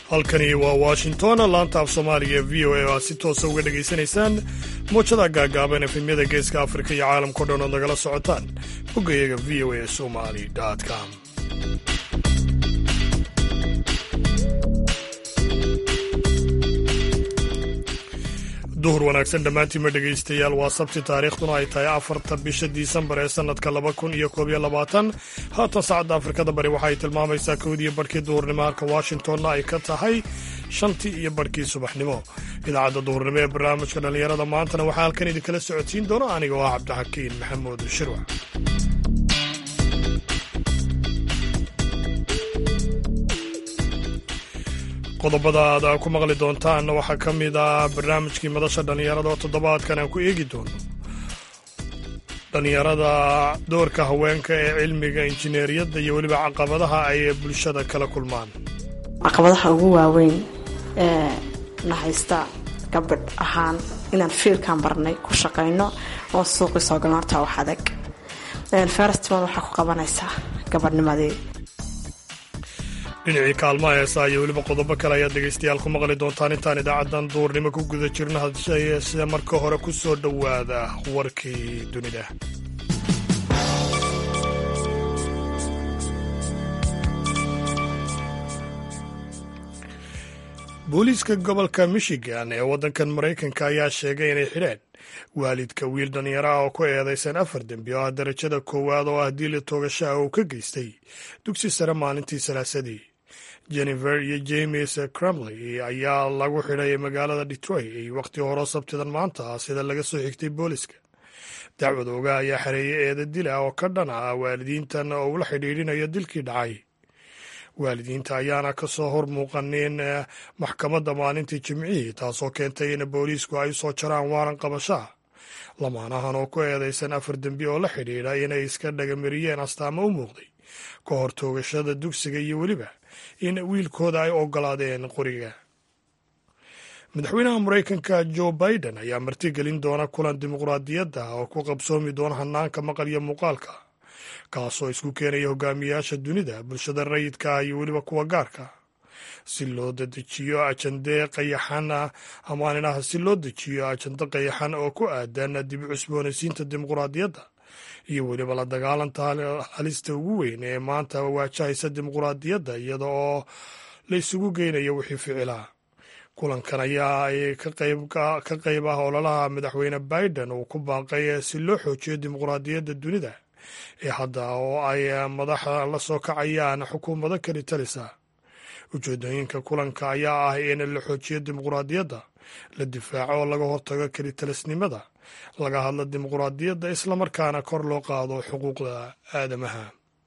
halkani waa washington laanta af soomaaliga v o a oo aad si toosa uga dhegaysanaysaan muujada gaagaaban efemyada geeska afrika iyo caalamkao dhan ood nagala socotaan boggayaga v o a somali com duhur wanaagsan dhammaantiinma dhegaystayaal waa sabti taariikhduna ay tahay afarta bisha disembar ee sannadka laba kun iyo koob iyo labaatan haatan saacadda afrikada bari waxaay tilmaamaysaa kowdiiyo barhkii duhurnimo halka washingtonna ay ka tahay shantii iyo barhkii subaxnimo idaacadda duhurnimo ee barnaamijka dhallinyarada maantana waxaa halkan idinkala socodsiin doona aniga oo ah cabdixakiin maxamuud shirwac qodobada aad ku maqli doontaan waxaa ka mid ah barnaamijkii madasha dhallinyarada oo toddobaadkan aan ku eegi doono dhallinyarada doorka haweenka ee cilmiga injineeriyadda iyo weliba caqabadaha ay bulshada kala kulmaan caqabadaha ugu waaweyn ee na haysta gabadh ahaan inaan fiilkan barnay ku shaqayno oo suuqii soo galno horta wax adag festival waxaa ku qabanaysaa gabadhnimadii dhinacii kaalmaha heesaa iyo weliba qodobo kale ayaad dhegaystayaal ku maqli doontaan intaan idaacaddan duurnimo ku guda jirno hadse marka hore ku soo dhowaada warkii dunida booliiska gobolka michigan ee waddankan maraykanka ayaa sheegay inay xidheen waalidka wiil dhallinyaro ah oo ku eedaysan afar dembi oo ah darajada koowaad oo ah diila toogashaha uu ka geystay dugsi sare maalintii salaasadii jennifer iyo james crumley ayaa lagu xidhay magaalada detroit wakhti horo sabtidan maanta sida laga soo xigtay booliska dacwad oga ayaa xareeyay eeda dil ah oo ka dhan ah waalidiintan oo ula xidhiidhinayo dilkii dhacay waalidiinta ayaana ka soo hor muuqanin maxkamadda maalintii jimcihii taasoo keentay in booliisku ay soo jaraan waaran qabashaa lamaanahan oo ku eedaysan afar dembi oo la xidhiidha inay iska dhagamariyeen astaamo u muuqday ka hor toogashada dugsiga iyo weliba in wiilkooda ay ogolaadeen qoriga madaxweynaha maraykanka joe biden ayaa martigelin doona kulan dimuqraadiyadda oo ku qabsoomi doona hanaanka maqal iyo muuqaalka kaasoo isku keenaya hogaamiyayaasha dunida bulshada rayidka ah iyo weliba kuwa gaarka si loo dedejiyo ajande qayaxan amaaninah si loo dejiyo ajando qayaxan oo ku aadan dib u cusboonaysiinta dimuqraadiyadda iyo weliba la dagaalanta halista ugu weyn ee maanta waajahaysa dimuqraadiyadda iyada oo la isugu geynayo wixii ficilaa kulankan ayaa ay ka qayb ah ololaha madaxweyne biden uu ku baaqay si loo xoojiyo dimuqraadiyadda dunida ee hadda oo ay madaxa la soo kacayaan xukuumado kali talisa ujeedooyinka kulanka ayaa ah in la xoojiyo dimuqraadiyadda la difaaco oo laga hortago kelitalisnimada laga hadlo dimuqraadiyadda islamarkaana kor loo qaado xuquuqda aadamaha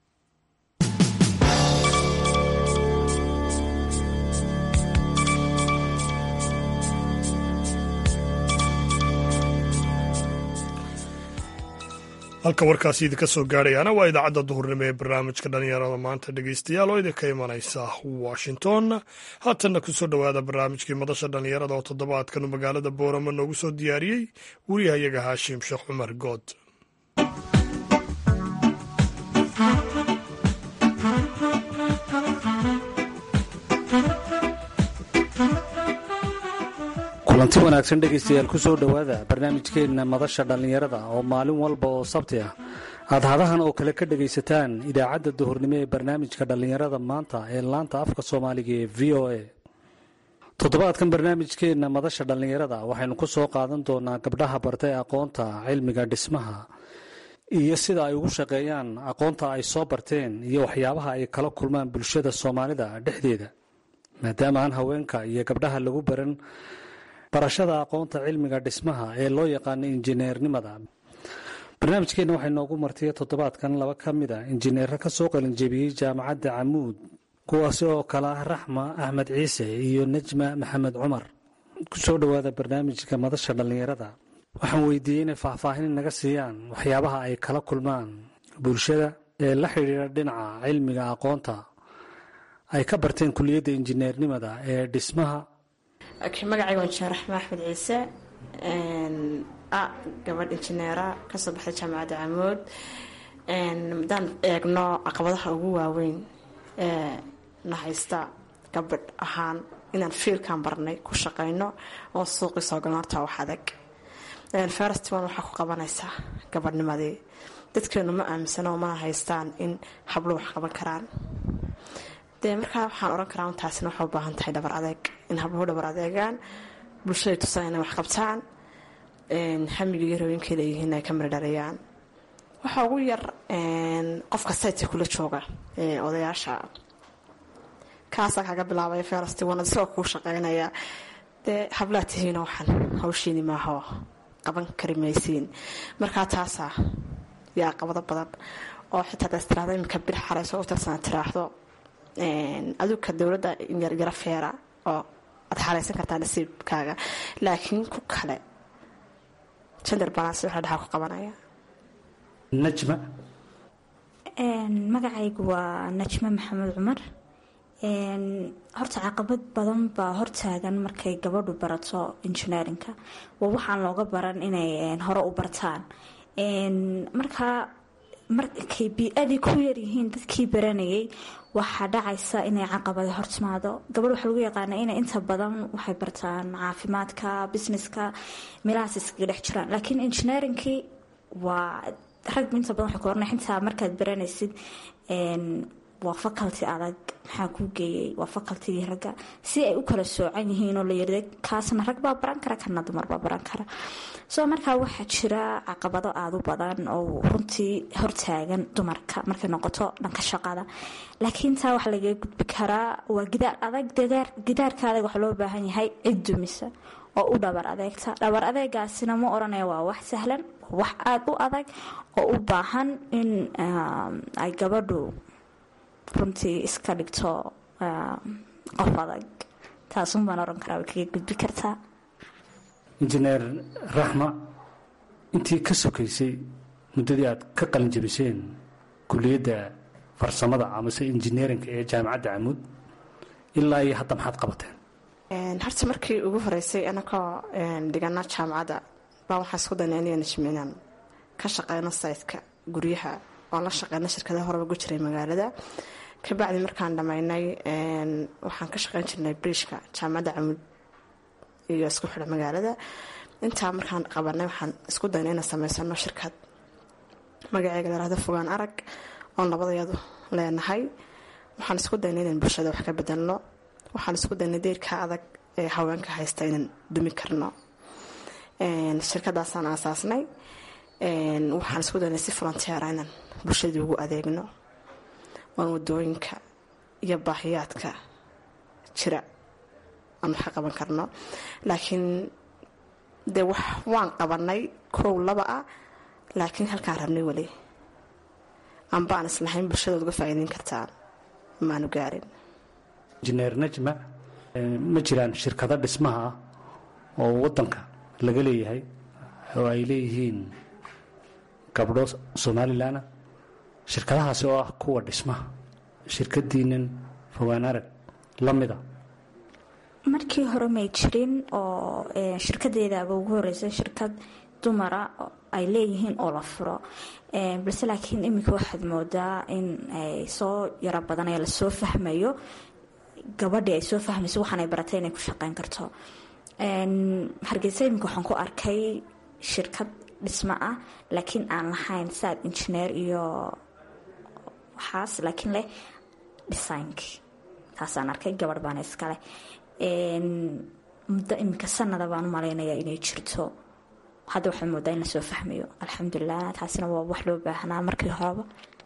halka warkaasi idinka soo gaadhayaana waa idaacadda duhurnimo ee barnaamijka dhallinyarada maanta dhegaystayaal oo idinka imanaysa washington haatanna kusoo dhowaada barnaamijkii madasha dhallinyarada oo toddobaadkan uu magaalada booramo noogu soo diyaariyey wariyahayaga haashim sheekh cumar good kulanti wanaagsan dhegaystayaal ku soo dhowaada barnaamijkeenna madasha dhallinyarada oo maalin walba oo sabti ah aad hadahan oo kale ka dhegaysataan idaacadda duhurnimo ee barnaamijka dhallinyarada maanta ee laanta afka soomaaliga ee v o a toddobaadkan barnaamijkeenna madasha dhallinyarada waxaynu ku soo qaadan doonaa gabdhaha bartay aqoonta cilmiga dhismaha iyo sida ay ugu shaqeeyaan aqoonta ay soo barteen iyo waxyaabaha ay kala kulmaan bulshada soomaalida dhexdeeda maadaama aan haweenka iyo gabdhaha lagu baran barashada aqoonta cilmiga dhismaha ee loo yaqaano injineernimada barnaamijkeenna waxay noogu martiya toddobaadkan laba ka mid a injineero ka soo qalinjebiyey jaamacadda camuud kuwaasi oo kale ah raxma axmed ciise iyo najma maxamed cumar ku soo dhowaada barnaamijka madasha dhallinyarada waxaan weydiiyey inay faahfaahin naga siiyaan waxyaabaha ay kala kulmaan bulshada ee la xidhiidha dhinaca cilmiga aqoonta ay ka barteen kuliyadda injineernimada ee dhismaha magacayga waa injineer raxma axmed ciise a gabadh injineera kasoo baxday jaamacadda camood haddaan eegno caqabadaha ugu waaweyn ee na haysta gabadh ahaan inaan fiilkan barnay ku shaqayno oon suuqii soo galno horta wax adag festival waxaa ku qabanaysaa gabadhnimadii dadkeenu ma aaminsano mana haystaan in hablo wax qaban karaan dee markaa waxaan oran karaa taasina waxay u baahan tahay dhabar adeeg in habluhu dhabar adeegaan bulshaday tusaan inay wax qabtaan hamiga iyo haweenkay leeyihiin ay ka mirdhariyaan waxaa ugu yar qofka saytka kula jooga odayaasha kaasaa kaga bilaabaya festival isagoo kuu shaqeynaya dee hablaa tihiina waxaan hawshiini maaho qaban kari maysiin markaa taasaa yaa qabado badan oo xitaa daas tiraahdo iminka bir xarayso u tirsana tiraahdo aduka dowladda yaryaro feera oo aad xaraysan kartaa nasiibkaaga laakiin ku kale gender balance waxa dhaxaa ku qabanaya najma magacaygu waa najme maxamed cumar horta caqabad badan baa hortaagan markay gabadhu barato engineerinka waa waxaan looga baran inay hore u bartaan markaa markay bii-adii ku yaryihiin dadkii baranayay waxaa dhacaysa inay caqabada hortimaado gabadh waxaa lagu yaqaana inay inta badan waxay bartaan caafimaadka businesska meelahaas iskaga dhex jiraan laakiin engineerinkii waa rag inta badan waxay ku oranay xitaa markaad baranaysid waa faculty adag maxaa kuu geeyey waa facultigii ragga si ay u kala soocan yihiin oo la yirda kaasna rag baa baran kara kana dumar baa baran kara soo markaa waxaa jira caqabado aada u badan oo runtii hortaagan dumarka markay noqoto dhanka shaqada laakiin taa waxaa lagaga gudbi karaa waa gidaar adag gidaarka adag waxaa loo baahan yahay cid dumisa oo u dhabar adeegta dhabar adeegaasina ma oranaya waa wax sahlan wax aada u adag oo u baahan in ay gabadhu runtii iska dhigto qof adag taasun baan oran karaa way kaga gudbi kartaa injineer raxma intii ka sokaysay muddadii aad ka qalinjabiseen kuliyadda farsamada amase injineerinka ee jaamacadda camuud ilaa iyo hadda maxaad qabateen horta markii ugu horeysay anakoo dhigana jaamacadda baa waxaa isku dayna inayna inaan ka shaqeyno saytka guryaha oon la shaqeyno shirkadaha horeba gu jiray magaalada kabacdi markaan dhammaynay waxaan ka shaqeyn jirnay briishka jaamacadda camud iyo isku xidha magaalada intaa markaan qabanay waxaan isku dayna inaan sameysano shirkad magaceega larahdo fogaan arag oon labadayadu leenahay waxaan isku daynay inaan bulshada wax ka bedelno waxaan isku daynay deyrka adag ee haweenka haysta inaan dumi karno shirkadaasaan aasaasnay waxaan isku daynay si volonteera inaan bulshadii ugu adeegno oon wadooyinka iyo baahiyaadka jira aan wax ka qaban karno laakiin dee wax waan qabanay kow laba ah laakiin halkaan rabnay weli amba aan islahayn bulshadaod uga faa'iideyn kartaan maanu gaarin injineer najma ma jiraan shirkado dhismaha ah oo wadanka laga leeyahay oo ay leeyihiin gabdho somalilanah shirkadahaasi oo ah kuwa dhismaha shirkadiinan fogaan arag la mida markii hore may jirin oo shirkadeedaaba ugu horeysay shirkad dumara ay leeyihiin oo la furo balse laakiin iminka waxaad moodaa in ay soo yaro badanaya lasoo fahmayo gabadhii ay soo fahmayso waxaanay baratay inay ku shaqeyn karto hargeysa iminka waxaan ku arkay shirkad dhismo ah laakiin aan lahayn saad injineer iyo waxaas laakiin leh dhisaynkii taasaan arkay gabadh baana iskaleh muddo iminka sanada baan u malaynayaa inay jirto hadda waxaa moodaa in lasoo fahmayo alxamdulilah taasina waa wax loo baahnaa markii horeba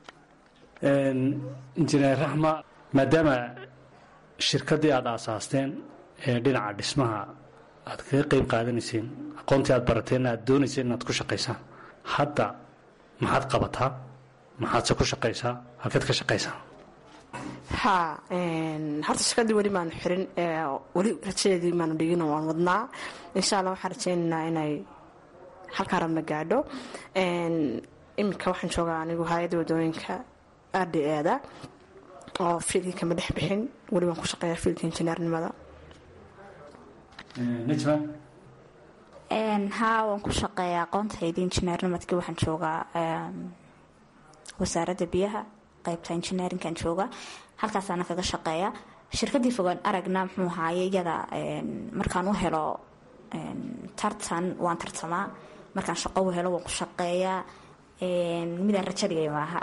injineer raxma maadaama shirkaddii aada aasaasteen ee dhinaca dhismaha aad kaga qeyb qaadanayseen aqoontii aad barateen aad doonayseen inaad ku shaqaysaan hadda maxaad qabataa maxaadse ku shaqaysaa halkeed ka shaqaysaa ha horta shirkadii weli maanu xirin weli rajadeedii maanu dhigin waan wadnaa insha alla waxaan rajeynaynaa inay halkaa rabna gaadho iminka waxaan joogaa anigu hay-adda wadooyinka r d eeda oo fiilkii kama dhex bixin weli waan ku shaqeeyaa fiilka injineernimada najma haa waan ku shaqeeyaa aqoontayda injineernimadkii waxaan joogaa wasaaradda biyaha qeybta injineerinkan jooga halkaasaana kaga shaqeeya shirkadii fogaan aragna muxuu ahaaye iyada markaan u helo tartan waan tartamaa markaan shaqo u helo waan ku shaqeeyaa midaan rajadhigay maaha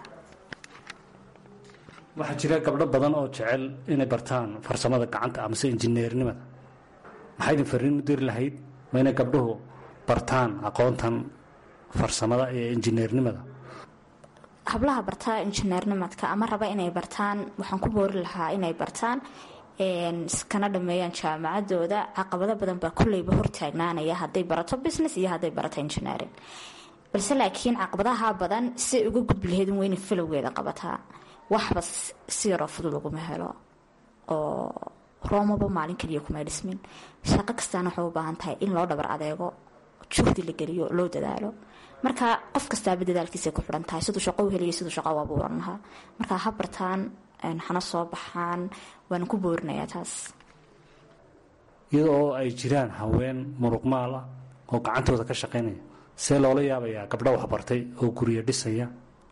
waxaa jira gabdho badan oo jecel inay bartaan farsamada gacanta amase injineernimada maxaa idin fariin u diri lahayd ma inay gabdhuhu bartaan aqoontan farsamada ee injineernimada hablaha bartaa injineernimadka ama raba inay bartaan waxaan ku boori lahaa inay bartaan kana dhameeyaan jaamacadooda caqabado badan baa kulleyba hortaagnaanaya hadday barato business iyo hadday barato engineering balse laakiin caqabadaha badan siay uga gudbi lahayd in weyna falowgeeda qabataa waxba si yaroo fudud uguma helo oo roomaba maalin kaliya kumay dhismin shaqo kastaana waxay u baahan tahay in loo dhabar adeego juhdi la geliyo loo dadaalo marka qof kastaaba dadaalkiisay ku xidhan tahay siduu shaqo u heliyo siduu shaqo u abuuran lahaa marka ha bartaan hana soo baxaan waana ku boorinayaa taas iyada oo ay jiraan haween muruqmaal ah oo gacantooda ka shaqaynaya see loola yaabayaa gabdho waxbartay oo guryo dhisaya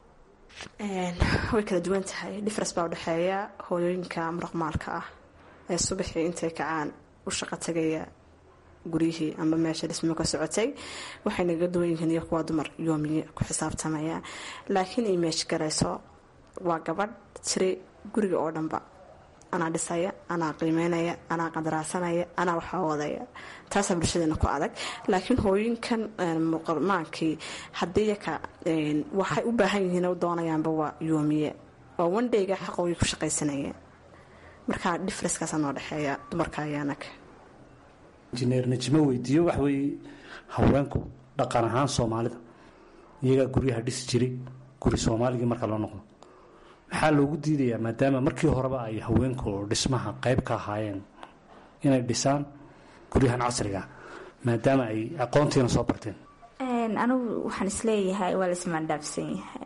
way kala duwan tahay difference baa udhexeeya hooyooyinka muruqmaalka ah ee subaxii intay kacaan u shaqo tagaya guryihii ama meesha dhismo ka socotay waxay naga duwan yihiin iyo kuwa dumar yoomiye ku xisaabtamaya laakiin ay meesh garayso waa gabadh tiri guriga oo dhanba anaa dhisaya anaa qiimeynaya anaa qadaraasanaya anaa waxaa wadaya taasaa bulshadeena ku adag laakiin hooyinkan muqalmaankii haddii yaka waxay u baahan yihiin u doonayaanba waa yoomiye waa wandhayga xaqoogii ku shaqaysanayeen marka differencekaasa noo dhexeeya dumarka iyo anaga injineer najimo weydiiyo wax weeye haweenku dhaqan ahaan soomaalida iyagaa guryaha dhisi jiray guri soomaaligii marka loo noqdo maxaa loogu diidayaa maadaama markii horeba ay haweenku dhismaha qayb ka ahaayeen inay dhisaan guryahan casriga maadaama ay aqoontiina soo barteen anigu waxaan isleeyahay waa laismaandhaafsan yahay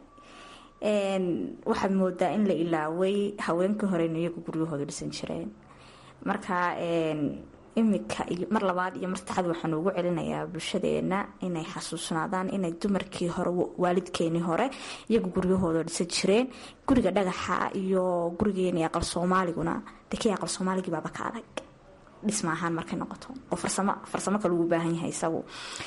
waxaad moodaa in la ilaaway haweenkii horeyna iyagu guryahooda dhisan jireen marka imika iyo mar labaad iyo mar saddexaad waxaan ugu celinayaa bulshadeena inay xasuusnaadaan inay dumarkii hore waalidkeenii hore iyagu guryahooda dhisan jireen guriga dhagaxa iyo gurigeeni aqal soomaaliguna de kii aqal soomaaligii baaba ka adag dhisma ahaan markay noqoto oo farsamo farsamo kale ugu baahan yahay isagu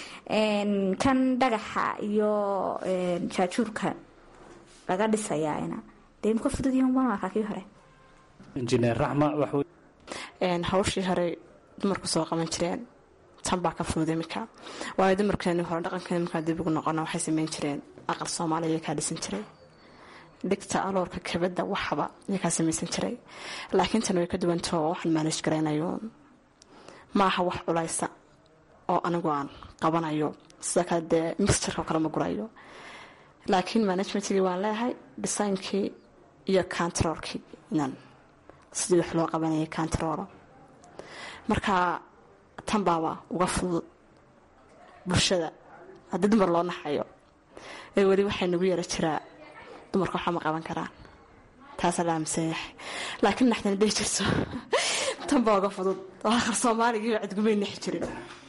kan dhagaxa iyo jaajuurka laga dhisayaana dee imka fudud yahan waan arkaa kii hore injineer raxma wax hawshii hore dumarku soo qaban jireen tan baa ka fudud imika waayo dumarkeeni hore dhaqankeeni markaa dib ugu noqona waxay sameyn jireen aqal soomaaliya iyakaa dhisan jiray dhigta aloorka kabada waxba iyakaa samaysan jiray laakiin tan way ka duwantao waxaan maanaj garaynayo maaha wax culaysa oo anigu aan qabanayo sida kale dee mixturka kale ma gurayo laakiin managementkii waan leeyahay designkii iyo controlkii inan sidii wax loo qabanayay controlo marka tan baaba uga fudud bulshada haddii dumar loo naxayo ee weli waxay nagu yara jiraa dumarka waxba ma qaban karaan taasaa la aaminsan yahay laakiin naxdana dhihi jirto tan baa uga fudud oo aqal soomaaligii cidgumay nixi jirin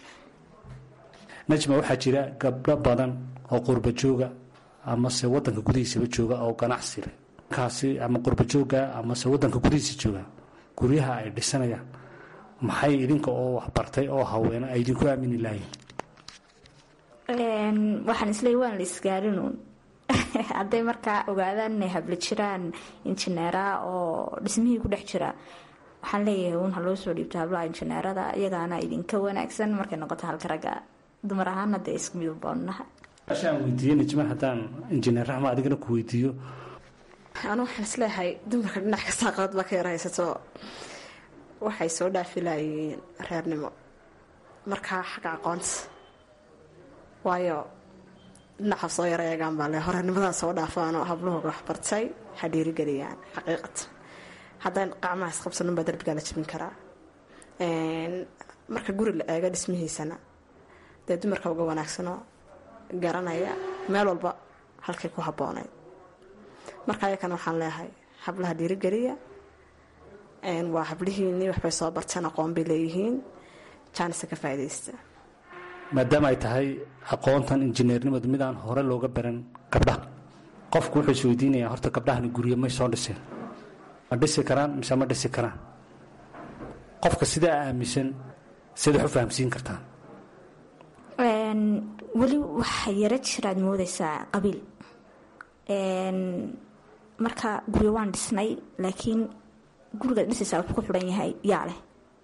najma waxaa jira gabdho badan oo qurba jooga amase wadanka gudihiisaba jooga oo ganacsi leh kaasi ama qurba jooga amase wadanka gudihiisa jooga guryaha ay dhisanayaan maxay idinka oo waxbartay oo haweene ay idinku aamini lahayn waxaan isleey waan la isgaarinuun hadday markaa ogaadaan inay habla jiraan injineera oo dhismihii ku dhex jira waxaan leeyahay uun ha loo soo dhiibto hablaha injineerada iyagaana idinka wanaagsan markay noqoto halka ragga dumar ahaana dee isku mid ubaanunaha aan weydiiye najma haddaan injineer raxma adigana ku weydiiyo anu waxaan isleeyahay dumarka dhinac kastaa qalad baa ka yar haysato waxay soo dhaafilayiin reernimo markaa xagga aqoonta waayo dhinaca soo yar eegaan baa le horeernimadaa soo dhaafaanoo habluhooga waxbartay ha dhiirigeliyaan xaqiiqatan haddaan qacmaha isqabsanin baa darbigaa la jabin karaa marka guri la eego dhismihiisana dee dumarka uga wanaagsanoo garanaya meel walba halkay ku habboonayd marka ayakana waxaan leeyahay hablaha dhiirigeliya waa hablihiinii waxbay soo barteen aqoon bay leeyihiin jaanisa ka faaidaysta maadaama ay tahay aqoontan injineernimadu mid aan hore looga baran gabdhaha qofku wuxuu isweydiinayaa horta gabdhahani guryo may soo dhiseen ma dhisi karaan mise ma dhisi karaan qofka sidaa aaminsan siad wax u fahamsiin kartaan weli waxaa yaro jiraad moodeysaa qabiil marka guryo waan dhisnay laakiin gurigaad dhisaysaa wuxuu ku xidhan yahay yaa leh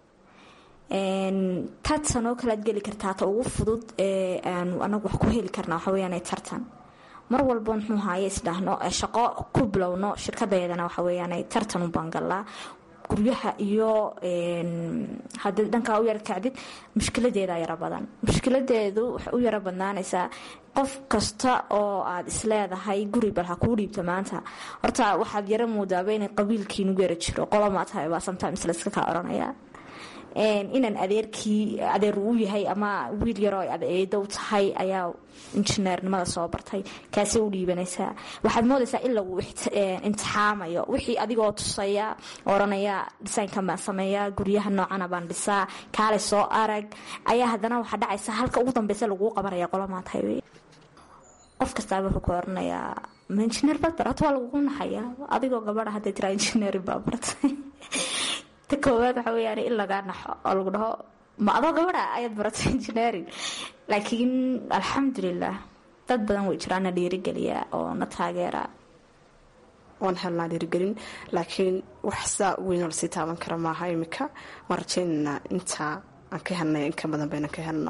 tartan oo kalead geli kartaa ta ugu fudud ee aanu anagu wax ku heli karna waxa weyaan tartan mar walba muxuu haaye isdhahno shaqo ku bilowno shirkadeedana waxa weyaan tartan u baangallaa guryaha iyo hadii dhankaa u yara kacdid mushkiladeeda yaro badan mushkiladeedu waxay u yaro badnaanaysaa qof kasta oo aad isleedahay guri bal ha kuu dhiibta maanta horta waxaad yaro moodaaba inay qabiilkiinugu yara jiro qolomaa tahay baa sometimes layska kaa oranaya inaan adeerkii adeer uu yahay ama wiil yaroo ay adeedow tahay ayaa injineernimada soo bartay kaasay u dhiibanaysaa waxaad moodaysaa in lagu imtixaamayo wixii adigoo tusaya oranaya dhisaynkan baan sameeyaa guryaha noocana baan dhisaa kaale soo arag ayaa haddana waxaa dhacaysa halka ugu dambeysa laguu qabanaya qolomaa tahay wey qof kastaaba wuxuu ku oranayaa ma injineer baad barata waa lagugu naxayaa adigoo gabadha hadday tiraa injineerin baa bartay ta koowaad waxa weyaan in lagaa naxo oo lagu dhaho ma adoo gabadha ayaad baratay engineering laakiin alxamdulilah dad badan way jiraana dhiirigeliya oo na taageera waan helnaa dhiirigelin laakiin wax saa weynoo lasii taaban kara maaha imika waan rajaynaynaa intaa aan ka helnay inka badan bayna ka helno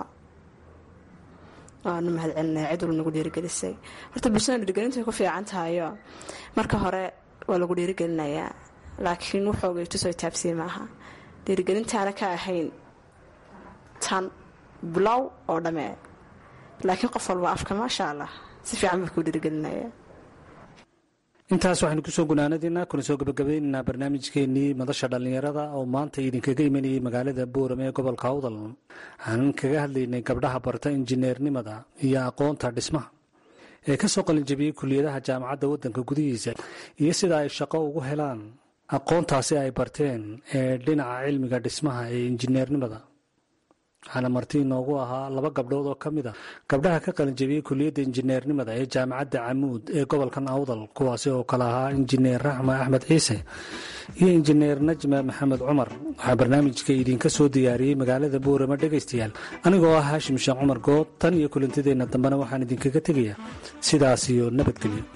waanu mahad celinaya cid walba nagu dhiirigelisay horta bulshada dhiirigelintu way ku fiican tahayo marka hore waa lagu dhiirigelinayaa laakiin wuxoogay tusoo taabsiye maaha dhiirigelintaana ka ahayn tan bilow oo dhammee laakiin qof walba afka maasha allah si fiican buu kuu dhiirigelinaya intaas waxaynu kusoo gunaanadiina kuna soo gabagabaynaynaa barnaamijkeenii madasha dhallinyarada oo maanta idinkaga imanayay magaalada boorame ee gobolka awdal aanan kaga hadlaynay gabdhaha barta injineernimada iyo aqoonta dhismaha ee ka soo qalinjabiyey kuliyadaha jaamacadda waddanka gudihiisa iyo sida ay shaqo ugu helaan aqoontaasi ay barteen ee dhinaca cilmiga dhismaha ee injineernimada waxaana marti inoogu ahaa laba gabdhood oo ka mid a gabdhaha ka qalinjabiyey kuliyadda injineernimada ee jaamacadda camuud ee gobolkan awdal kuwaasi oo kale ahaa injineer raxma axmed ciise iyo injineer najma maxamed cumar waxaa barnaamijka idinka soo diyaariyey magaalada boorama dhegaystayaal anigoo ah haashim sheekh cumar good tan iyo kulantideenna dambena waxaan idinkaga tegayaa sidaas iyo nabadgelyo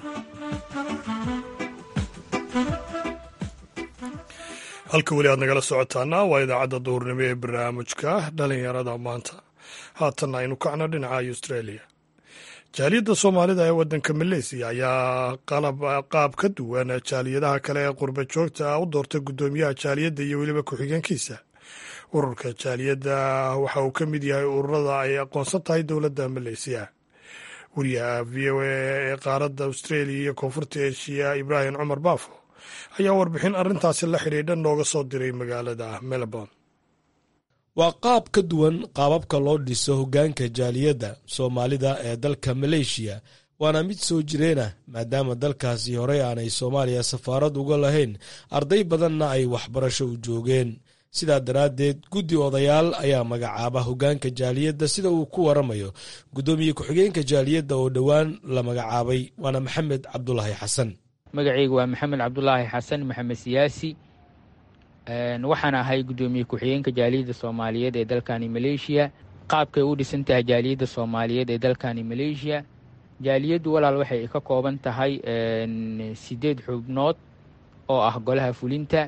halka weli aad nagala socotaana waa idaacadda duhurnimo ee barnaamijka dhalinyarada maanta haatanna aynu kacno dhinaca australia jaaliyadda soomaalida ee waddanka maleysiya ayaa qaab ka duwan jaaliyadaha kale ee qurba joogta u doortay guddoomiyaha jaaliyadda iyo weliba ku-xigeenkiisa ururka jaaliyadda waxa uu ka mid yahay ururada ay aqoonsan tahay dowladda maleysiya wariyaha v o a ee qaaradda australia iyo koonfurta eshiya ibraahim cumar baafo ayaa warbixin arrintaasi la xidhiidha nooga soo diray magaalada melbourne waa qaab ka duwan qaababka loo dhiso hoggaanka jaaliyadda soomaalida ee dalka maleeshiya waana mid soo jireena maadaama dalkaasi horey aanay soomaaliya safaarad uga lahayn arday badanna ay waxbarasho u joogeen sidaa daraaddeed guddi odayaal ayaa magacaaba hoggaanka jaaliyadda sida uu ku waramayo guddoomiye ku-xigeenka jaaliyadda oo dhowaan la magacaabay waana maxamed cabdulaahi xasan magacaygu waa maxamed cabdulaahi xasan maxamed siyaasi waxaan ahay guddoomiye ku-xigeenka jaaliyadda soomaaliyeed ee dalkani maleeshiya qaabkay u dhisan tahay jaaliyadda soomaaliyeed ee dalkani maleeshiya jaaliyaddu walaal waxay ka kooban tahay sideed xubnood oo ah golaha fulinta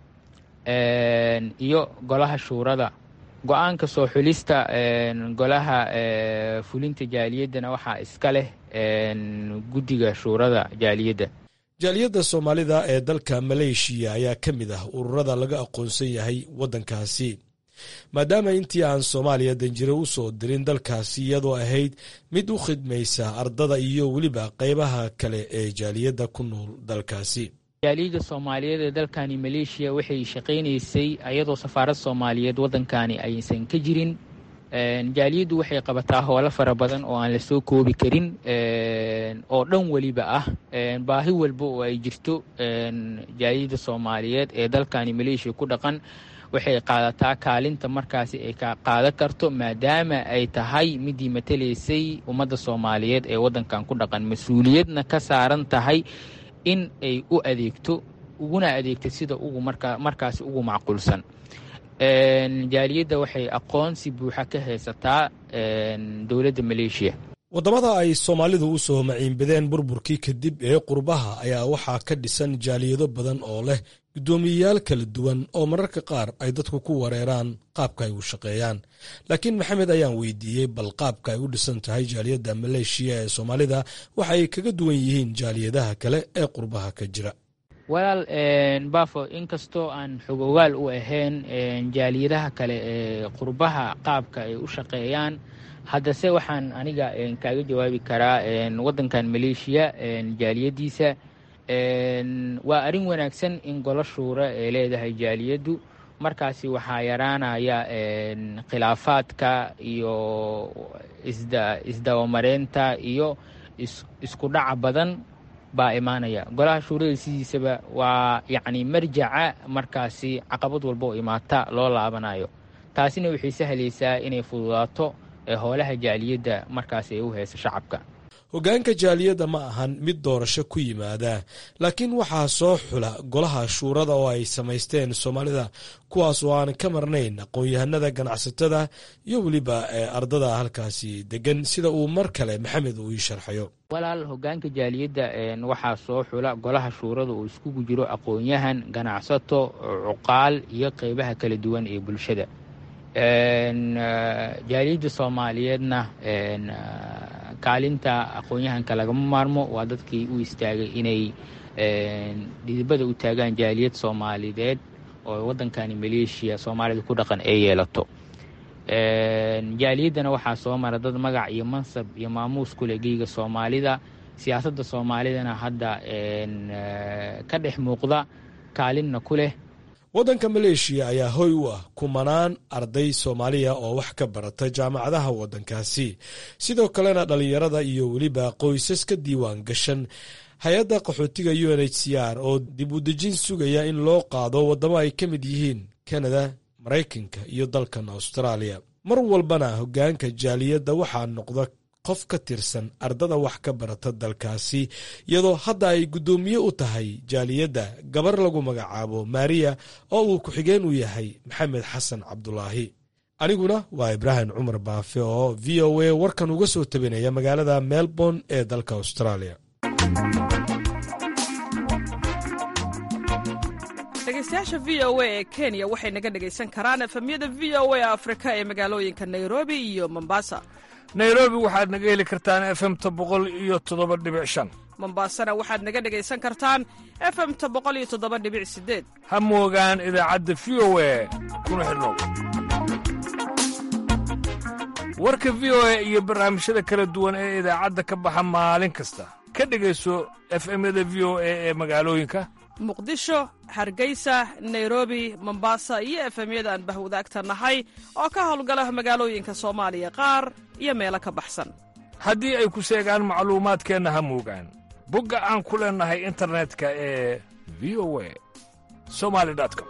iyo golaha shuurada go-aanka soo xulista golaha fulinta jaaliyaddana waxaa iska leh guddiga shuurada jaaliyadda jaaliyadda soomaalida ee dalka maleeshiya ayaa ka mid ah ururada laga aqoonsan yahay waddankaasi maadaama intii aan soomaaliya danjiro u soo dirin dalkaasi iyadoo ahayd mid u khidmaysa ardada iyo weliba qaybaha kale ee jaaliyadda ku nool dalkaasi jaaliyadda soomaaliyeed ee dalkani maleeshiya waxay shaqaynaysay ayadoo safaarad soomaaliyeed waddankani aysan ka jirin jaaliyaddu waxay qabataa howlo fara badan oo aan la soo koobi karin oo dhan weliba ah baahi walba oo ay jirto jaaliyadda soomaaliyeed ee dalkani maleeshiya ku dhaqan waxay qaadataa kaalinta markaasi ay ka qaadan karto maadaama ay tahay midii matalaysay ummadda soomaaliyeed ee waddankan ku dhaqan mas-uuliyadna ka saaran tahay in ay u adeegto uguna adeegto sida ugu markaa markaasi ugu macquulsan jaaliyadda waxay aqoonsi buuxa ka haysataa dowladda maleeshiya waddamada ay soomaalidu u soo maciinbadeen burburkii kadib ee qurbaha ayaa waxaa ka dhisan jaaliyado badan oo leh guddoomiyeyaal kala duwan oo mararka qaar ay dadku ku wareeraan qaabka ay u shaqeeyaan laakiin maxamed ayaan weydiiyey bal qaabka ay u dhisan tahay jaaliyadda maleeshiya ee soomaalida waxa ay kaga duwan yihiin jaaliyadaha kale ee qurbaha ka jira walaal bafo inkastoo aan xogogaal u ahayn jaaliyadaha kale ee qurbaha qaabka ay u shaqeeyaan haddase waxaan aniga kaaga jawaabi karaa waddankan maleeshiya jaaliyaddiisa waa arrin wanaagsan in golo shuura ay leedahay jaaliyaddu markaasi waxaa yaraanaya khilaafaadka iyo isdabamareynta iyo isku dhaca badan baa imaanaya golaha shuurada sidiisaba waa yacni marjaca markaasi caqabad walba oo imaata loo laabanayo taasina waxay sahlaysaa inay fududaato howlaha jaaliyadda markaasi ay u hayso shacabka hoggaanka jaaliyadda ma ahan mid doorasho ku yimaada laakiin waxaa soo xula golaha shuurada oo ay samaysteen soomaalida kuwaas oo aan ka marnayn aqoon-yahanada ganacsatada iyo weliba ardada halkaasi degan sida uu mar kale maxamed uu ii sharxayo walaal hoggaanka jaaliyadda waxaa soo xula golaha shuurada oo iskugu jiro aqoon-yahan ganacsato cuqaal iyo qeybaha kala duwan ee bulshada jaaliyadda soomaaliyeedna kaalinta aqoon-yahanka lagama maarmo waa dadkii u istaagay inay dhidibada u taagaan jaaliyad soomaalideed oo waddankani maleeshiya soomaalida ku dhaqan ay yeelato jaaliyaddana waxaa soo mara dad magac iyo mansab iyo maamuus ku leh geyga soomaalida siyaasadda soomaalidana hadda ka dhex muuqda kaalinna ku leh waddanka maleeshiya ayaa hoy u ah kumanaan arday soomaaliya oo wax ka barata jaamacadaha waddankaasi sidoo kalena dhallinyarada iyo weliba qoysas ka diiwaan gashan hay-adda qaxootiga u n h c r oo dib u dejin sugaya in loo qaado waddamo ay ka mid yihiin kanada maraykanka iyo dalkan austraaliya mar walbana hoggaanka jaaliyadda waxaa noqda qof ka tirsan ardada wax ka barata dalkaasi iyadoo hadda ay guddoomiye u tahay jaaliyadda gabar lagu magacaabo maariya oo uu ku-xigeen u yahay maxamed xasan cabdulaahi aniguna waa ibraahim cumar baafe oo v o a warkan uga soo tabinaya magaalada melbourne ee dalka australia dhegeystayaasha v o a ee kenya waxay naga dhegaysan karaan efemyada v o a afrika ee magaalooyinka nairobi iyo mombasa nairobi waxaad naga heli kartaan efemta boqol iyo toddoba dhibic shan mombasana waxaad naga dhegaysan kartaan efemta boqol iyo toddoba dhibic sideed ha moogaan idaacadda v o a kuna xidhnow warka v o a iyo barnaamijyada kala duwan ee idaacadda ka baxa maalin kasta ka dhegayso efemyada v o a ee magaalooyinka muqdisho hargeysa nairobi mombasa iyo efemyada aan bahwadaagta nahay oo ka howlgala magaalooyinka soomaaliya qaar iyo meelo ka baxsan haddii ay ku seegaan macluumaadkeenna ha moogaan bogga aan ku leennahay internetka ee v o a somali com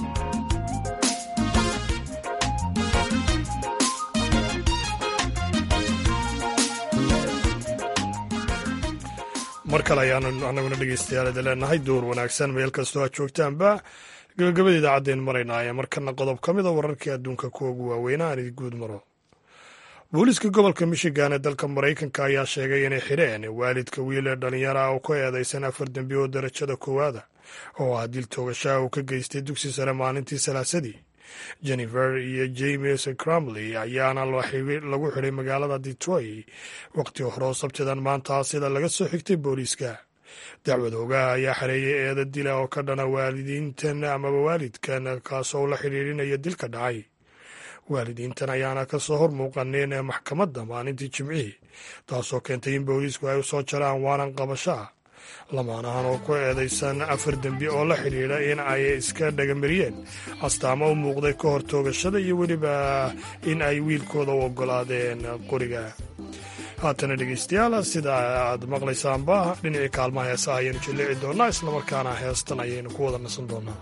mar kale ayaanu anaguna dhegeystayaal idin leenahay duur wanaagsan meel kastoo aad joogtaanba gabagabada idaacaddeen maraynaa ee markana qodob ka mida wararkii adduunka kuwa ugu waaweynaa aan idi guud maro booliiska gobolka michigan ee dalka maraykanka ayaa sheegay inay xidheen waalidka wiil ee dhallinyara ah oo ku eedaysan afar dembi oo darajada koowaada oo ah dil toogashaha uu ka geystay dugsi sare maalintii salaasadii jennifer iyo james crumley ayaana lagu xidhay magaalada detroit waqti hore oo sabtidan maanta sida laga soo xigtay booliiska dacwad ogaha ayaa xareeyay eeda dila oo ka dhana waalidiintan amaba waalidkan kaasoo la xidhiidhinaya dilka dhacay waalidiintan ayaana ka soo hor muuqaneen maxkamadda maalintii jimcihii taasoo keentay in booliisku ay u soo jaraan waanan qabasho ah lamaanahan oo ku eedaysan afar dembi oo la xidhiidha in ay iska dhagamariyeen astaamo u muuqday ka hor toogashada iyo weliba in ay wiilkooda u oggolaadeen qoriga haatana dhegeystayaal sida aad maqlaysaanba dhinacii kaalmaha heesaha ayaynu jillici doonnaa islamarkaana heestan ayaynu ku wada nasan doonnaa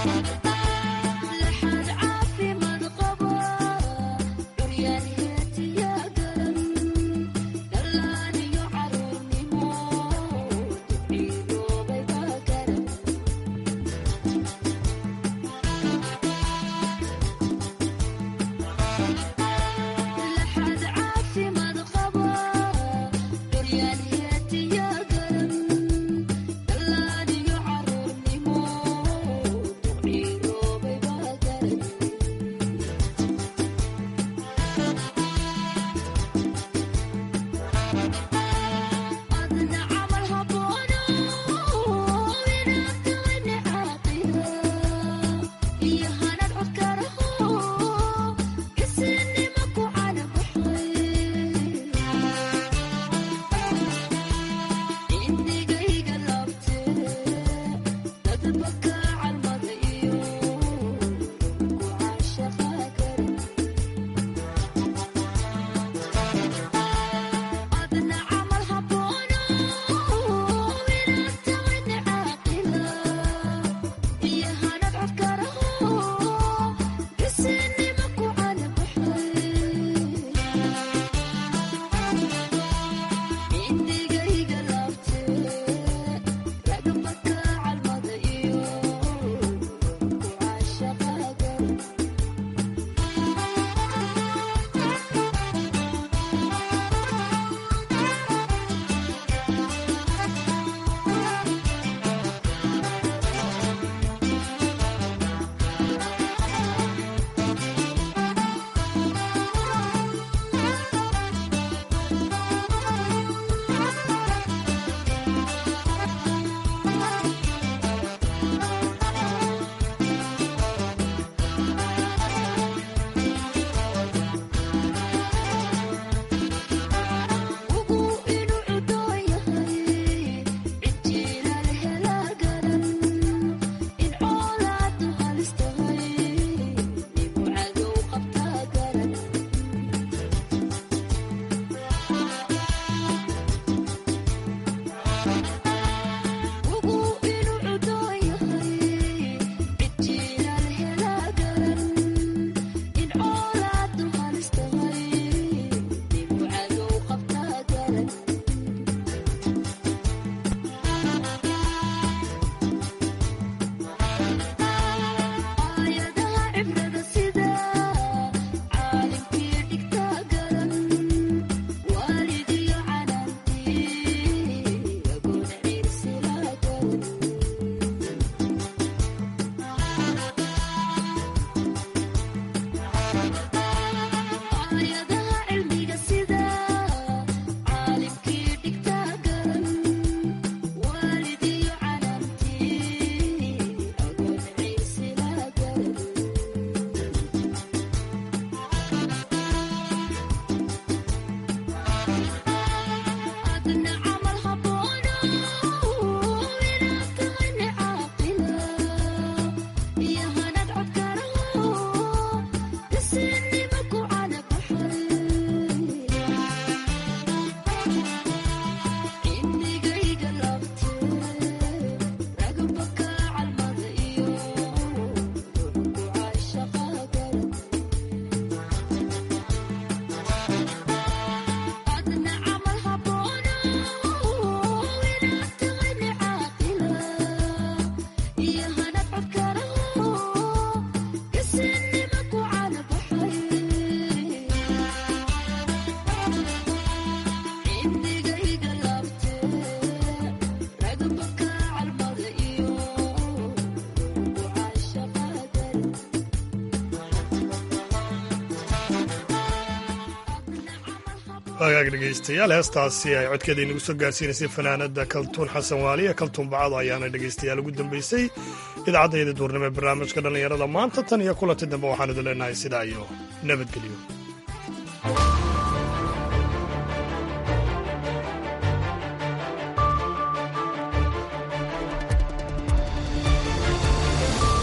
wagaag dhegaystayaal heestaasi ay codkeeda inagu soo gaarsiinaysay fanaanada kaltuun xasan waaliye kaltuun bacado ayaana dhegaystayaal ugu dambaysay idaacadda yada duurnimo ee barnaamijka dhallinyarada maanta tan iyo kulanti dambe waxaan idin leenahay sidaa iyo nabadgelyo